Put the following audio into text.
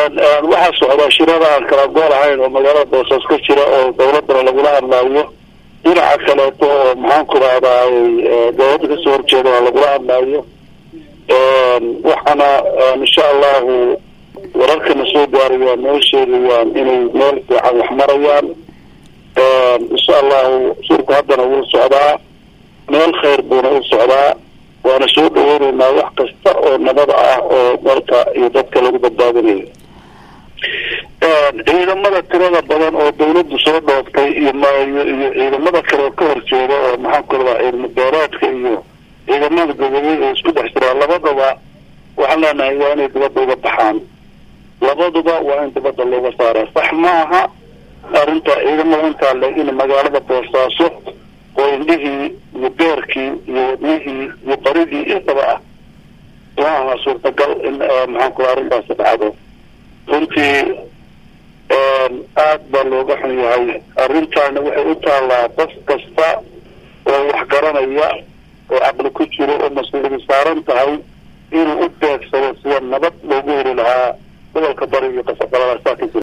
waxaa socdaa shirada aan kala gool ahayn oo magaalada boosas ka jira oo dawladana lagula hadlaayo dhinaca kaleeto oo maxaan ku rahdaay dawladda kasoo horjeedana lagula hadlaayo waxaana insha allahu wararkana soo gaarayaan noo sheegayaan inay meel fiican wax marayaan insha allahu shirku haddana wuu socdaa meel khayr buuna u socdaa waana soo dhaweyneynaa wax kasta oo nabad ah oo dalka iyo dadka lagu badbaadinayo ciidamada tirada badan oo dawladdu soo dhooftay iyo iyo iyo ciidamada kale oo ka horjeeda oo maxaan ku radaa ciidamo beereedka iyo ciidamada goboleed oo isku dhex jiraa labadaba waxaan leenahay waa inay dibadda uga baxaan labaduba waa in dibadda looga saara sax maaha arrinta ciidamada intaa le in magaalada boosaaso oo indhihii iyo beerkii iyo wadnihii iyo baridii intaba ah ma aha suurtagal in maxaan ku arrintaasi dhacdo runtii aad baa looga xun yahay arrintaana waxay u taallaa qof kasta oo wax garanaya oo caqli ku jiro oo mas-uuliyadi saaran tahay inuu u beegsado sida nabad loogu heli lahaa gobolka bari iyo qasaqalada